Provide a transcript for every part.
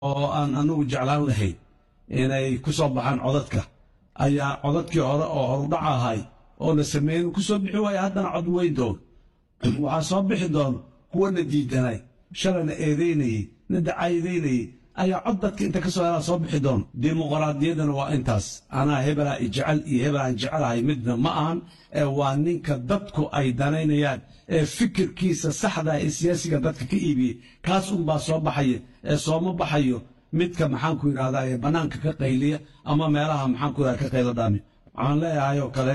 oo aan anagu jeclaan lahayn inay ku soo baxaan codadka ayaa codadkii hore oo horudhac ahay oo la sameeyey ku soo bixi waaya haddana cod weyn doon waxaa soo bixi doona kuwana diidanay shalayna eedaynayey na dacaydaynayey ayaa cod dadka inta ka soo helaa soo bixi doona dimuqraadiyaddana waa intaas anaa hebelaa ijecel iyo hebelaan jecelahay midna ma ahan ee waa ninka dadku ay danaynayaan ee fikirkiisa saxda ee siyaasiga dadka ka iibiyey kaas unbaa soo baxaya ee sooma baxayo midka maxaanku yidhahdaa ee bannaanka ka qayliya ama meelaha maxaanku yidhahda ka qaylo dhaami waxaan leeyahay oo kale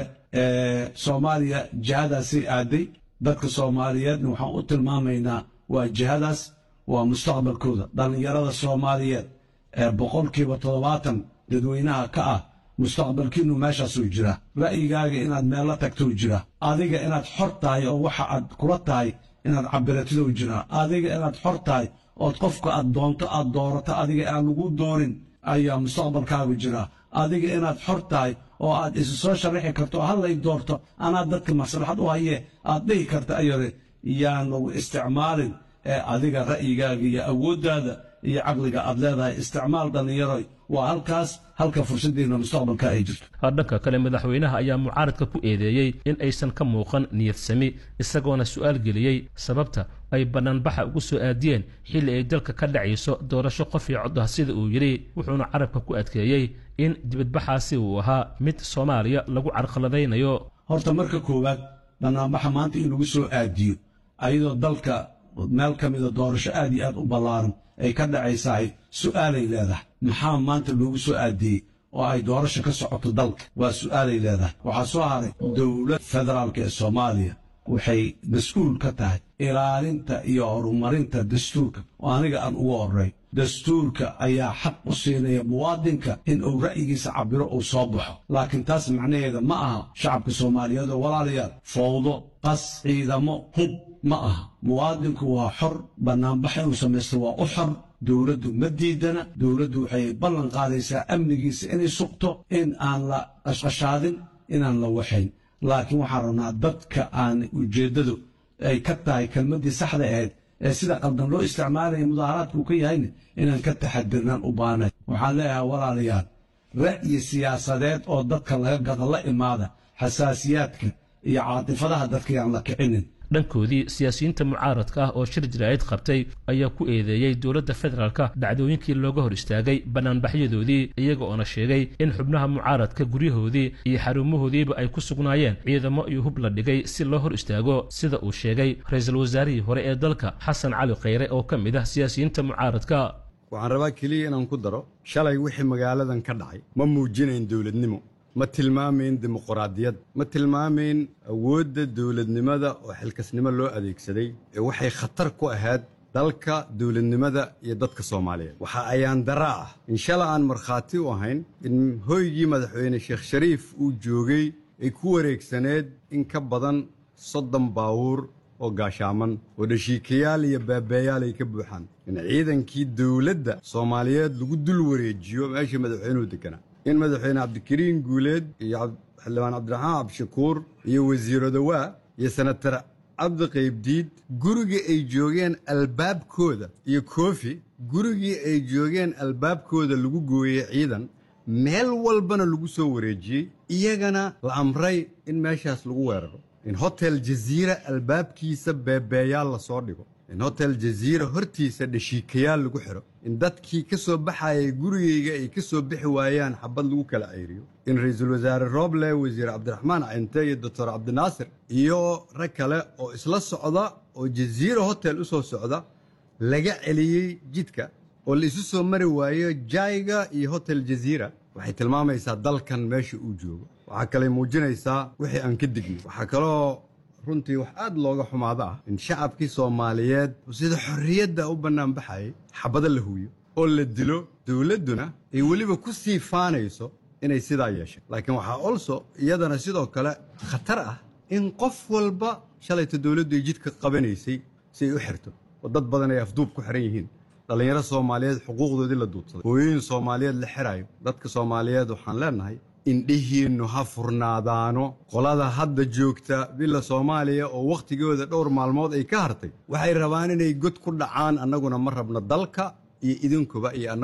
soomaaliya jihadaasay aaday dadka soomaaliyeedna waxaan u tilmaamaynaa waa jihadaas waa mustaqbalkooda dhallinyarada soomaaliyeed ee boqolkiiba toddobaatan dadweynaha ka ah mustaqbalkiinu meeshaasuu jiraa ra'yigaaga inaad meel la tagtou jiraa adiga inaad xor tahay oo waxa aad kula tahay inaad cabiratidou jiraa adiga inaad xor tahay ood qofka aad doonto aad doorato adiga aan lagu doorin ayaa mustaqbalkaagu jiraa adiga inaad xor tahay oo aad isu soo sharaxi karto oo hallay doorto anaa dadka maslaxad u hayee aad dhihi karta ayare yaan lagu isticmaalin ee adiga ra'yigaaga iyo awooddaada iyo caqliga aad leedahay isticmaal dhallinyaroy waa halkaas halka fursaddiinna mustaqbalka ay jirto dhanka kale madaxweynaha ayaa mucaaradka ku eedeeyey in aysan ka muuqan niyadsami isagoona su'aal geliyey sababta ay bannaanbaxa ugu soo aadiyeen xilli ay dalka ka dhacayso doorasho qof iyo cod ah sida uu yidhi wuxuuna carabka ku adkeeyey in dibadbaxaasi uu ahaa mid soomaaliya lagu carqaladaynayo horta marka koowaad bannaanbaxa maanta in lagu soo aadiyo ayadoo dalka meel ka mida doorasho aad iyo aad u ballaaran ay ka dhacaysahay su'aalay leedahay maxaa maanta loogu soo aadiyey oo ay doorasho ka socoto dalka waa su'aalay leedahay waxaa soo haray dowlad federaalka ee soomaaliya waxay mas-uul ka tahay ilaalinta iyo horumarinta dastuurka oo aniga aan ugu horray dastuurka ayaa xaq u siinaya muwaadinka in uu ra'yigiisa cabiro uu soo baxo laakiin taas macnaheeda ma aha shacabka soomaaliyeed oo walaalayaal fowdo qas ciidamo hub ma aha muwaadinku waa xor bannaanbax inuu samaysto waa u xor dowladdu ma diidana dowladdu waxay ballan qaadaysaa amnigiisa inay sugto in aan la qashqashaadin inaan la waxayn laakiin waxaan rabnaa dadka aan ujeeddadu ay ka tahay kelmaddii saxda ahayd ee sida qaldan loo isticmaalaya mudaaharaadka uu ka yahayna inaan ka taxadirnaan u baanay waxaan leeyahay walaalayaal ra'yi siyaasadeed oo dadka laga gado la imaada xasaasiyaadka iyo caatifadaha dadka yaan la kicinin dhankoodii siyaasiyiinta mucaaradka ah oo shir jiraa'id qabtay ayaa ku eedeeyey dowladda federaalka dhacdooyinkii looga hor istaagay bannaanbaxyadoodii iyaga oona sheegay in xubnaha mucaaradka guryahoodii iyo xarumahoodiiba ay ku sugnaayeen ciidamo iyo hub la dhigay si loo hor istaago sida uu sheegay ra-iisul wasaarihii hore ee dalka xasan cali khayre oo ka mid ah siyaasiyiinta mucaaradka waxaan rabaa keliya inaan ku daro shalay wixii magaaladan ka dhacay ma muujinayn dowladnimo ma tilmaamayn dimuqraadiyad ma tilmaamayn awoodda dowladnimada oo xilkasnimo loo adeegsaday ee waxay khatar ku ahayd dalka dowladnimada iyo dadka soomaaliyeed waxa ayaan daraa ah in shala aan markhaati u ahayn in hoygii madaxweyne sheekh shariif uu joogay ay ku wareegsaneed in ka badan soddon baawuur oo gaashaaman oo dhashiikayaal iyo baabeeyaal ay ka buuxaan in ciidankii dowladda soomaaliyeed lagu dul wareejiyo meeshii madaxweynuhu deganaa in madaxweyne cabdikariin guuleed iyo xildhibaan cabdiraxmaan cabdishakuur iyo wasiiro dawaa iyo senatar cabdi qaybdiid gurigii ay joogeen albaabkooda iyo koofi gurigii ay joogeen albaabkooda lagu gooyey ciidan meel walbana lagu soo wareejiyey iyagana la amray in meeshaas lagu weeraro in hotel jaziira albaabkiisa beebeeyaal la soo dhigo in hotel jaziira hortiisa dhashiikayaal lagu xidho in dadkii ka soo baxayay gurigayga ay ka soo bixi waayaan xabad lagu kala ceyriyo in ra-iisul wasaare rooble wasiir cabdiraxmaan cinte iyo doctor cabdinaasir iyo rag kale oo isla socda oo jaziira hotel u soo socda laga celiyey jidka oo la isu soo mari waayo jayga iyo hotel jaziira waxay tilmaamaysaa dalkan meesha uu joogo waxaa kaley muujinaysaa wixii aan ka dignay waxaa kaloo runtii wax aad looga xumaado ah in shacabkii soomaaliyeed sida xorriyadda u bannaanbaxayay xabado la huwiyo oo la dilo dowladduna ay weliba ku sii faanayso inay sidaa yeeshay laakiin waxaa olso iyadana sidoo kale khatar ah in qof walba shalayta dowladdu ay jidka qabanaysay si ay u xirto oo dad badan ay afduub ku xihan yihiin dhallinyaro soomaaliyeed xuquuqdoodii la duudsaday hooyooyin soomaaliyeed la xiraayo dadka soomaaliyeed waxaan leenahay indhihiinnu ha furnaadaano qolada hadda joogta bila soomaaliya oo wakhtigooda dhowr maalmood ay ka hartay waxay rabaan inay god ku dhacaan annaguna ma rabno dalka iyo idinkuba iyo